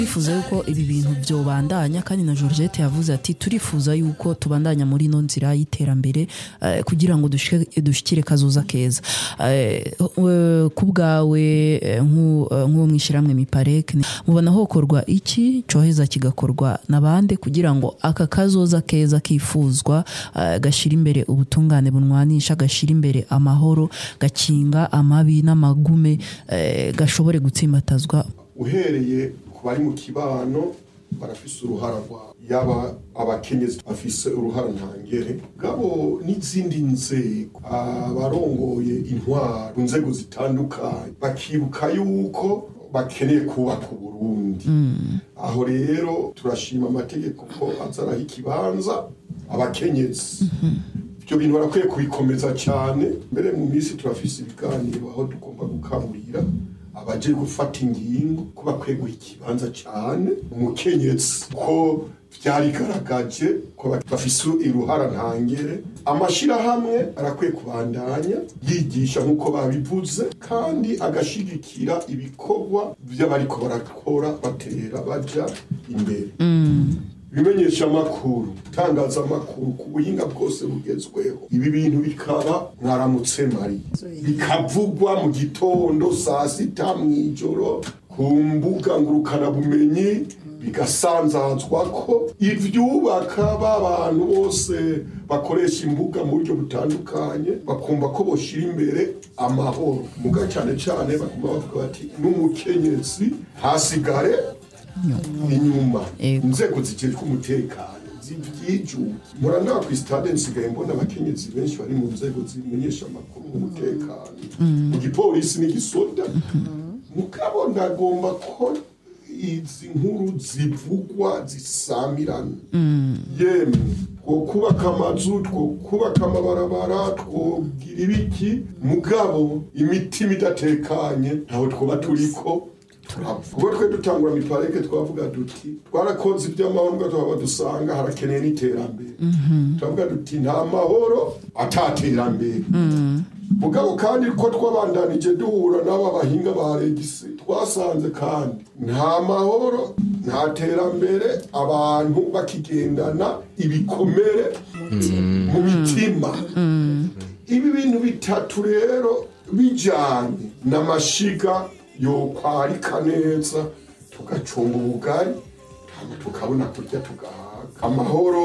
turifuza yuko ibi bintu byobandanya kandi na Georgette yavuze ati turifuza yuko tubandanya muri ino nzira y'iterambere eh, kugira ngo dushike- dushikire kazoza keza Eh, eh, ku bwawe eh, nk'u- eh, nk'uwo mwishyirahamwe mipareke mubona hokorwa iki coheza kigakorwa nabande kugira ngo aka kazoza keza kifuzwa eh, gashira imbere ubutungane bunwanisha gashira imbere amahoro gakinga amabi n'amagume eh, gashobore gutsimbatazwa uhereye ku bari mu kibano barafise uruhara rwabo yaba abakenyezi bafise uruhara ntangere gabo n'izindi nzego abarongoye intwaro ku nzego zitandukanye bakibuka yuko bakeneye kubaka uburundi aho rero turashima amategeko ko azaraho ikibanza abakenyezi ibyo bintu barakwiye kubikomeza cyane mbere mu minsi turafise ibiganiro aho tugomba gukaburira abaje gufata ingingo ko bakwiye guha ikibanza cyane umukenyezi ko byarigaragaje ko bafise uruhara ntangere amashyirahamwe arakwiye kubandanya yigisha nk'uko babivuze kandi agashigikira ibikorwa by'abariko barakora batera baja imbere ibimenyesha amakuru itangazamakuru ku buhinga bwose bugezweho ibi bintu bikaba mwaramutse mari bikavugwa mu gitondo saa sita mu ijoro ku mbuga ngurukanabumenyi bigasanzazwa ko ivyubaka b'abantu bose bakoresha imbuga mu buryo butandukanye bakumva ko boshira imbere amahoro muga cyane cyane bakuma bavuga bati n'umukenyezi ntasigare inyuma Ego. inzego zijejwe umutekano zivyijuki murandaba ku stade nsigaye mbona abakenyezi benshi bari mu nzego zimenyesha amakuru n'umutekano mu gipolisi n'igisoda mugabo ndagomba ko izi nkuru zivugwa zisamirana yemwe two kubaka amazu two kubaka amabarabara twogira ibiki mugabo imitima idatekanye ntaho twoba turiko ubwo twe dutangura mipareke twavuga duti twarakoze iby'amahoro tuhaba dusanga harakeneye n'iterambere turavuga duti nta mahoro ataterambere mugabo kandi ko twabandanije duhura n'aba bahinga ba regisi twasanze kandi nta mahoro nta terambere abantu bakigendana ibikomere mu mitima ibi bintu bitatu rero bijyanye n'amashiga yokwarika neza tugacunga ubugari hama tukabona kurya tugahaga amahoro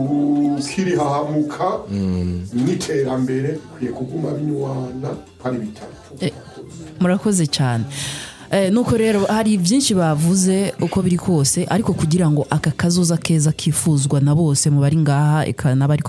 ukirihahamuka n'iterambere bikwiye kuguma binywana hari bitatu murakoze cyane Eh, nuko rero hari byinshi bavuze uko biri kose ariko kugira ngo aka kazoza keza kifuzwa na bose mu bari ngaha eka n'abari